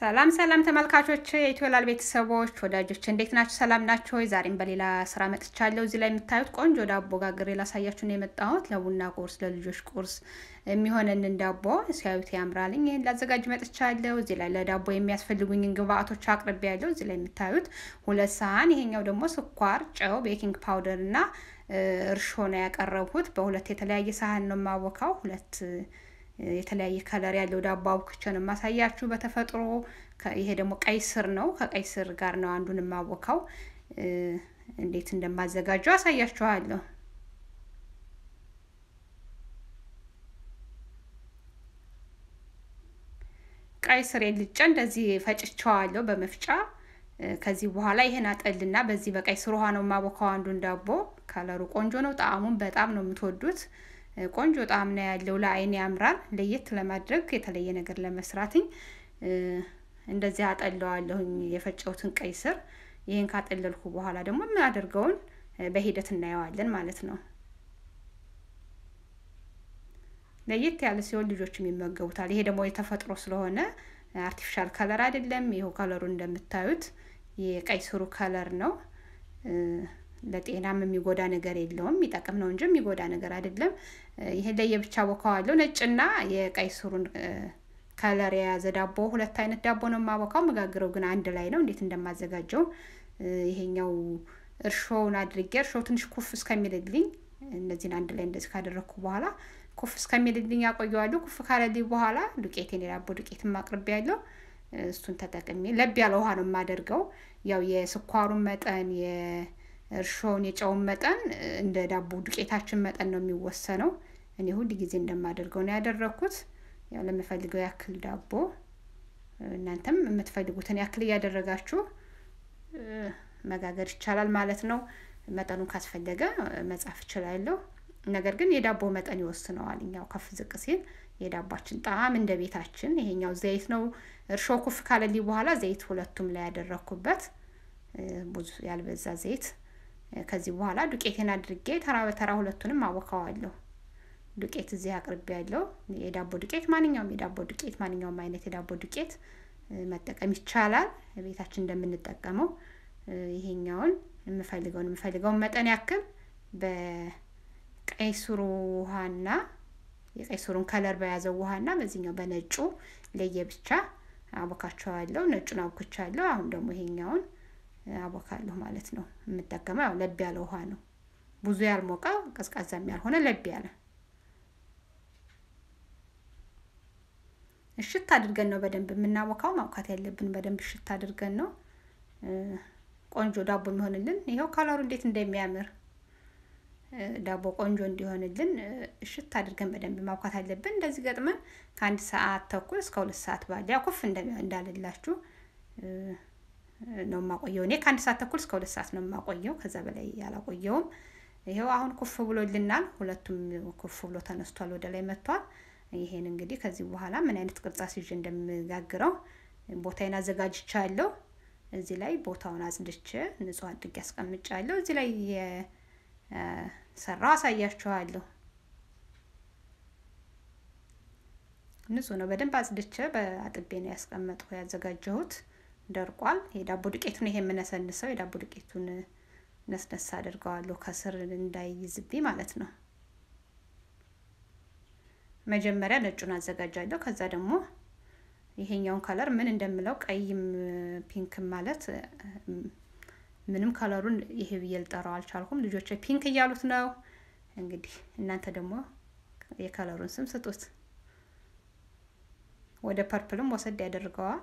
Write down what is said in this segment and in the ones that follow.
ሰላም ሰላም ተመልካቾች፣ የኢትዮላል ቤተሰቦች ወዳጆች እንዴት ናችሁ? ሰላም ናቸው ወይ? ዛሬም በሌላ ስራ መጥቻለሁ። እዚህ ላይ የምታዩት ቆንጆ ዳቦ ጋግሬ ላሳያችሁ ነው የመጣሁት። ለቡና ቁርስ፣ ለልጆች ቁርስ የሚሆነንን ዳቦ ሲያዩት ያምራልኝ። ይህን ላዘጋጅ መጥቻለሁ። እዚህ ላይ ለዳቦ የሚያስፈልጉኝን ግብአቶች አቅርቤ ያለው እዚህ ላይ የምታዩት ሁለት ሳህን፣ ይሄኛው ደግሞ ስኳር፣ ጨው፣ ቤኪንግ ፓውደር እና እርሾ ነው ያቀረብኩት። በሁለት የተለያየ ሳህን ነው የማወካው ሁለት የተለያየ ከለር ያለው ዳቦ አቡክቼ ነው የማሳያችሁ በተፈጥሮ። ይሄ ደግሞ ቀይ ስር ነው። ከቀይ ስር ጋር ነው አንዱን የማወካው። እንዴት እንደማዘጋጀው አሳያችኋለሁ። ቀይ ስር ልጬ እንደዚህ ፈጭቸዋለሁ በመፍጫ። ከዚህ በኋላ ይሄን አጠልና በዚህ በቀይ ስር ውሃ ነው የማወካው አንዱን ዳቦ። ከለሩ ቆንጆ ነው። ጣዕሙን በጣም ነው የምትወዱት። ቆንጆ ጣዕም ነው ያለው። ለአይን ያምራል። ለየት ለማድረግ የተለየ ነገር ለመስራትኝ እንደዚህ አጠለዋለሁኝ የፈጨሁትን ቀይ ስር። ይህን ካጠለልኩ በኋላ ደግሞ የምናደርገውን በሂደት እናየዋለን ማለት ነው። ለየት ያለ ሲሆን ልጆችም ይመገቡታል። ይሄ ደግሞ የተፈጥሮ ስለሆነ አርቲፊሻል ከለር አይደለም። ይኸው ከለሩ እንደምታዩት የቀይ ስሩ ከለር ነው። ለጤናም የሚጎዳ ነገር የለውም። የሚጠቅም ነው እንጂ የሚጎዳ ነገር አይደለም። ይሄን ለየብቻ ቦካዋለሁ። ነጭና የቀይ ስሩን ከለር የያዘ ዳቦ፣ ሁለት አይነት ዳቦ ነው የማቦካው። መጋግረው ግን አንድ ላይ ነው። እንዴት እንደማዘጋጀው ይሄኛው እርሾውን አድርጌ እርሾው ትንሽ ኩፍ እስከሚልልኝ እነዚህን አንድ ላይ እንደዚህ ካደረግኩ በኋላ ኩፍ እስከሚልልኝ ያቆየዋለሁ። ኩፍ ካለልኝ በኋላ ዱቄቴን የዳቦ ዱቄት ማቅርቤ ያለው እሱን ተጠቅሜ ለብ ያለ ውሃ ነው የማደርገው። ያው የስኳሩን መጠን እርሾውን የጨውን መጠን እንደ ዳቦ ዱቄታችን መጠን ነው የሚወሰነው። እኔ ሁል ጊዜ እንደማደርገው ነው ያደረግኩት። ያው ለምፈልገው ያክል ዳቦ እናንተም የምትፈልጉትን ያክል እያደረጋችሁ መጋገር ይቻላል ማለት ነው። መጠኑን ካስፈለገ መጻፍ እችላለሁ። ነገር ግን የዳቦ መጠን ይወስነዋል። እኛው ከፍ ዝቅ ሲል የዳባችን ጣዕም እንደ ቤታችን። ይሄኛው ዘይት ነው። እርሾ ኩፍ ካለልኝ በኋላ ዘይት ሁለቱም ላይ ያደረግኩበት ብዙ ያልበዛ ዘይት ከዚህ በኋላ ዱቄቴን አድርጌ ተራ በተራ ሁለቱንም አወካዋለሁ። ዱቄት እዚህ አቅርቤ ያለው የዳቦ ዱቄት፣ ማንኛውም የዳቦ ዱቄት፣ ማንኛውም አይነት የዳቦ ዱቄት መጠቀም ይቻላል። ቤታችን እንደምንጠቀመው ይሄኛውን የምፈልገውን የምፈልገውን መጠን ያክል በቀይ ስሩ ውሃና የቀይ ስሩን ከለር በያዘው ውሃና በዚህኛው በነጩ ለየብቻ አቦካቸዋለሁ። ነጩን አቦክቻለሁ። አሁን ደግሞ ይሄኛውን አቦካለሁ ማለት ነው። የምጠቀመው ያው ለብ ያለ ውሃ ነው። ብዙ ያልሞቀ ቀዝቃዛም ያልሆነ ለብ ያለ እሽት አድርገን ነው በደንብ የምናቦካው። ማውካት ያለብን በደንብ እሽት አድርገን ነው ቆንጆ ዳቦ የሚሆንልን። ይኸው ከለሩ እንዴት እንደሚያምር ዳቦ ቆንጆ እንዲሆንልን እሽት አድርገን በደንብ ማውካት አለብን። እንደዚህ ገጥመን ከአንድ ሰዓት ተኩል እስከ ሁለት ሰዓት ባለ ያው ኩፍ እንዳልላችሁ ነው የማቆየው። እኔ ከአንድ ሰዓት ተኩል እስከ ሁለት ሰዓት ነው የማቆየው። ከዛ በላይ ያላቆየውም። ይኸው አሁን ኩፍ ብሎልናል። ሁለቱም ኩፍ ብሎ ተነስቷል፣ ወደ ላይ መጥቷል። ይሄን እንግዲህ ከዚህ በኋላ ምን አይነት ቅርጻ ይዤ እንደምጋግረው ቦታዬን አዘጋጅቻለሁ። እዚህ ላይ ቦታውን አጽድቼ ንጹህ አድርጌ አስቀምጫለሁ። እዚህ ላይ የሰራው አሳያችኋለሁ። ንጹህ ነው። በደንብ አጽድቼ በአጥቤ ነው ያስቀመጥኩ ያዘጋጀሁት ደርቋል። የዳቦ ዱቄቱን ይሄ የምነሰንሰው የዳቦ ዱቄቱን ነስነሳ አድርገዋለሁ ከስር እንዳይይዝብኝ ማለት ነው። መጀመሪያ ነጩን አዘጋጃለሁ። ከዛ ደግሞ ይሄኛውን ከለር ምን እንደምለው ቀይም ፒንክም ማለት ምንም ከለሩን ይሄ ብዬ ልጠራው አልቻልኩም። ልጆች ፒንክ እያሉት ነው። እንግዲህ እናንተ ደግሞ የከለሩን ስም ስጡት። ወደ ፐርፕልም ወሰድ ያደርገዋል።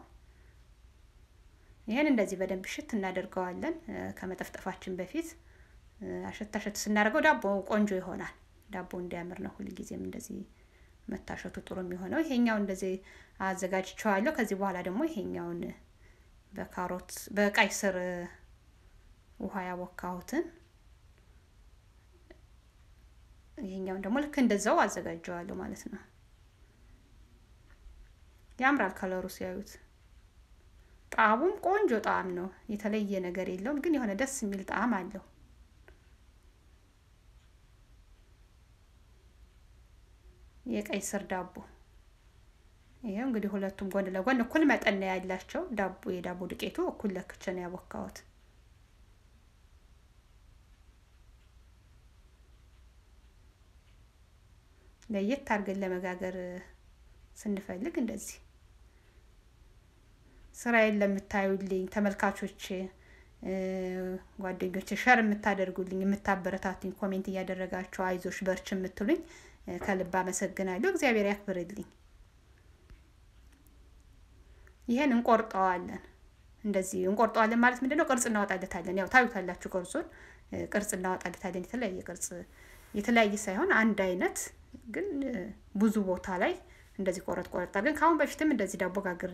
ይህን እንደዚህ በደንብ ሽት እናደርገዋለን። ከመጠፍጠፋችን በፊት አሸት አሸት ስናደርገው ዳቦ ቆንጆ ይሆናል። ዳቦ እንዲያምር ነው ሁልጊዜም እንደዚህ መታሸቱ ጥሩ የሚሆነው። ይሄኛው እንደዚህ አዘጋጅቸዋለሁ። ከዚህ በኋላ ደግሞ ይሄኛውን በካሮት በቀይ ስር ውሃ ያቦካሁትን ይሄኛውን ደግሞ ልክ እንደዛው አዘጋጀዋለሁ ማለት ነው። ያምራል ከለሩ ሲያዩት። ጣዕሙም ቆንጆ ጣዕም ነው። የተለየ ነገር የለውም፣ ግን የሆነ ደስ የሚል ጣዕም አለው። የቀይ ስር ዳቦ ይኸው እንግዲህ ሁለቱም ጎን ለጎን እኩል መጠን ነው ያላቸው። ዳቦ የዳቦ ዱቄቱ እኩል ለክቼ ነው ያቦካሁት። ለየት አድርገን ለመጋገር ስንፈልግ እንደዚህ ስራዬን ለምታዩልኝ ተመልካቾች፣ ጓደኞች ሸር የምታደርጉልኝ የምታበረታቱኝ፣ ኮሜንት እያደረጋችሁ አይዞሽ በርች የምትሉኝ ከልብ አመሰግናለሁ። እግዚአብሔር ያክብርልኝ። ይሄን እንቆርጠዋለን። እንደዚህ እንቆርጠዋለን ማለት ምንድን ነው? ቅርጽ እናወጣለታለን። ያው ታዩታላችሁ፣ ቅርጹን ቅርጽ እናወጣለታለን። የተለያየ ቅርጽ የተለያየ ሳይሆን አንድ አይነት ግን ብዙ ቦታ ላይ እንደዚህ ቆረጥ ቆረጥ አድርገን ከአሁን በፊትም እንደዚህ ዳቦ ጋግሬ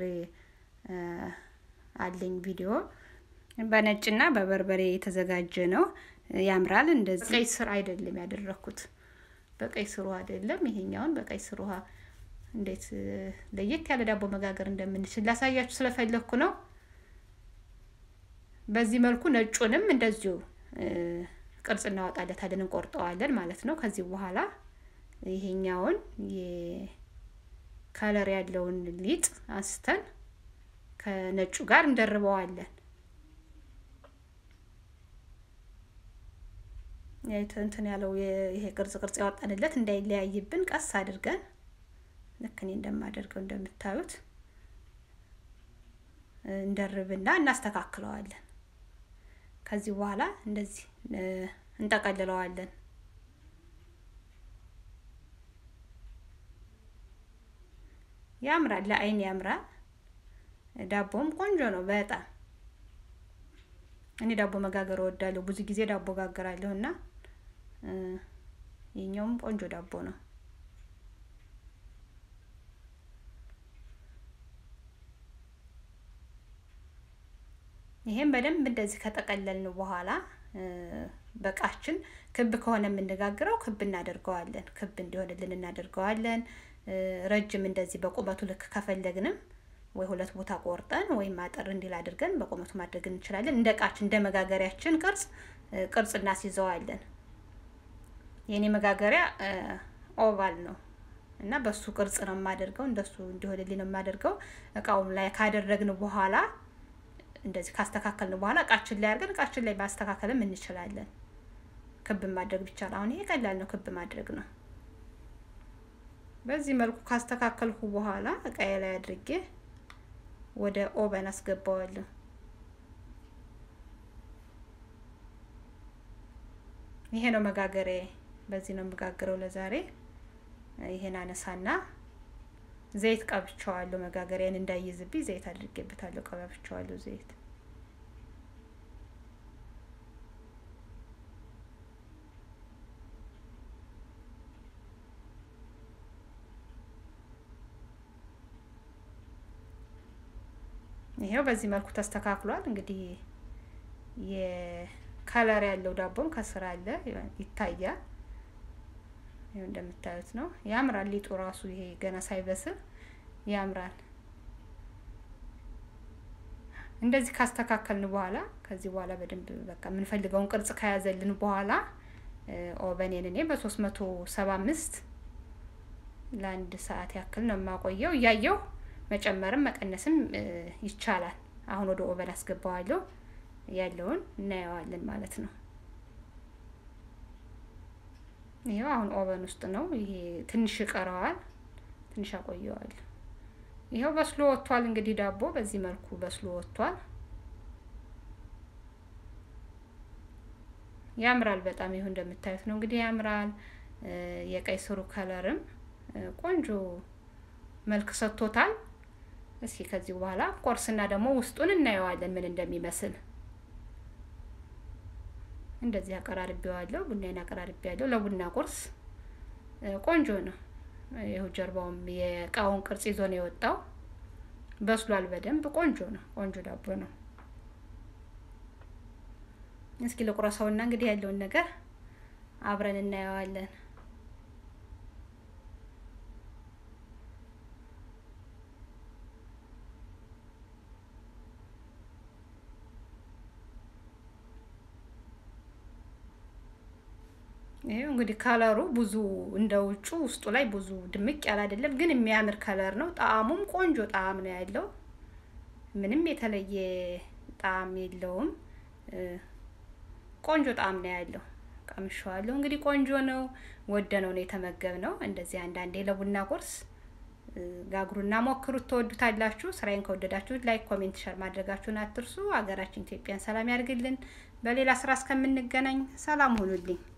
አለኝ ቪዲዮ በነጭና በበርበሬ የተዘጋጀ ነው። ያምራል። እንደዚህ ቀይ ስር አይደለም ያደረኩት፣ በቀይ ስር ውሃ አይደለም። ይሄኛውን በቀይ ስር ውሃ እንዴት ለየት ያለ ዳቦ መጋገር እንደምንችል ላሳያችሁ ስለፈለግኩ ነው። በዚህ መልኩ ነጩንም እንደዚሁ ቅርጽ እናወጣለታለን፣ እንቆርጠዋለን ማለት ነው። ከዚህ በኋላ ይሄኛውን የከለር ያለውን ሊጥ አንስተን ከነጩ ጋር እንደርበዋለን። እንትን ያለው ይሄ ቅርጽ ቅርጽ ያወጣንለት እንዳይለያይብን ቀስ አድርገን ልክ እኔ እንደማደርገው እንደምታዩት እንደርብና እናስተካክለዋለን። ከዚህ በኋላ እንደዚህ እንጠቀልለዋለን። ያምራል፣ ለአይን ያምራል። ዳቦም ቆንጆ ነው በጣም እኔ ዳቦ መጋገር እወዳለሁ። ብዙ ጊዜ ዳቦ ጋገራለሁ እና የኛውም ቆንጆ ዳቦ ነው። ይሄን በደንብ እንደዚህ ከጠቀለልን በኋላ በቃችን ክብ ከሆነ የምንጋግረው ክብ እናደርገዋለን። ክብ እንዲሆንልን እናደርገዋለን። ረጅም እንደዚህ በቁመቱ ልክ ከፈለግንም ወይ ሁለት ቦታ ቆርጠን ወይም አጠር እንዲል አድርገን በቁመቱ ማድረግ እንችላለን። እንደ እቃችን እንደ መጋገሪያችን ቅርጽ ቅርጽ እናስይዘዋለን። የኔ መጋገሪያ ኦቫል ነው እና በሱ ቅርጽ ነው የማደርገው። እንደሱ እንዲሆንልኝ ነው የማደርገው። እቃውም ላይ ካደረግን በኋላ እንደዚህ ካስተካከልን በኋላ እቃችን ላይ አድርገን እቃችን ላይ ማስተካከልም እንችላለን። ክብ ማድረግ ብቻ ነው። አሁን ይሄ ቀላል ነው፣ ክብ ማድረግ ነው። በዚህ መልኩ ካስተካከልኩ በኋላ እቃዬ ላይ አድርጌ ወደ ኦቨን አስገባዋለሁ። ይሄ ነው መጋገሪያ። በዚህ ነው የምጋግረው ለዛሬ። ይሄን አነሳና ዘይት ቀብቸዋለሁ። መጋገሪያን እንዳይዝብኝ ዘይት አድርጌበታለሁ። ቀባብቸዋለሁ ዘይት ይሄው በዚህ መልኩ ተስተካክሏል። እንግዲህ የከለር ያለው ዳቦም ከስር አለ ይታያል። ይሄው እንደምታዩት ነው። ያምራል። ሊጡ ራሱ ይሄ ገና ሳይበስል ያምራል። እንደዚህ ካስተካከልን በኋላ ከዚህ በኋላ በደንብ በቃ የምንፈልገውን ቅርጽ ከያዘልን በኋላ ኦቨኔን እኔ በሶስት መቶ ሰባ አምስት ለአንድ ሰዓት ያክል ነው የማቆየው እያየው መጨመርም መቀነስም ይቻላል። አሁን ወደ ኦቨን አስገባዋለሁ ያለውን እናየዋለን ማለት ነው። ይሄው አሁን ኦቨን ውስጥ ነው። ይሄ ትንሽ ይቀረዋል፣ ትንሽ አቆየዋል። ይሄው በስሎ ወጥቷል። እንግዲህ ዳቦ በዚህ መልኩ በስሎ ወጥቷል። ያምራል በጣም ይሁን እንደምታዩት ነው እንግዲህ ያምራል። የቀይ ስሩ ከለርም ቆንጆ መልክ ሰጥቶታል። እስኪ ከዚህ በኋላ ቆርስና ደግሞ ውስጡን እናየዋለን ምን እንደሚመስል። እንደዚህ አቀራርቤዋለሁ። ቡናዬን አቀራርቤዋለሁ ለቡና ቁርስ ቆንጆ ነው። ይኸው ጀርባውም የእቃውን ቅርጽ ይዞ ነው የወጣው። በስሏል በደንብ ቆንጆ ነው። ቆንጆ ዳቦ ነው። እስኪ ለቁረሰውና እንግዲህ ያለውን ነገር አብረን እናየዋለን። ይሄው እንግዲህ ከለሩ ብዙ እንደ ውጩ ውስጡ ላይ ብዙ ድምቅ ያለ አይደለም፣ ግን የሚያምር ከለር ነው። ጣዕሙም ቆንጆ ጣዕም ነው ያለው። ምንም የተለየ ጣዕም የለውም። ቆንጆ ጣዕም ነው ያለው። ቀምሼዋለሁ። እንግዲህ ቆንጆ ነው። ወደነው ነው የተመገብነው። እንደዚህ አንዳንዴ ለቡና ቁርስ ጋግሩና ሞክሩት፣ ትወዱታላችሁ። ስራዬን ከወደዳችሁት ላይክ፣ ኮሜንት፣ ሸር ማድረጋችሁን አትርሱ። ሀገራችን ኢትዮጵያን ሰላም ያድርግልን። በሌላ ስራ እስከምንገናኝ ሰላም ሁኑልኝ።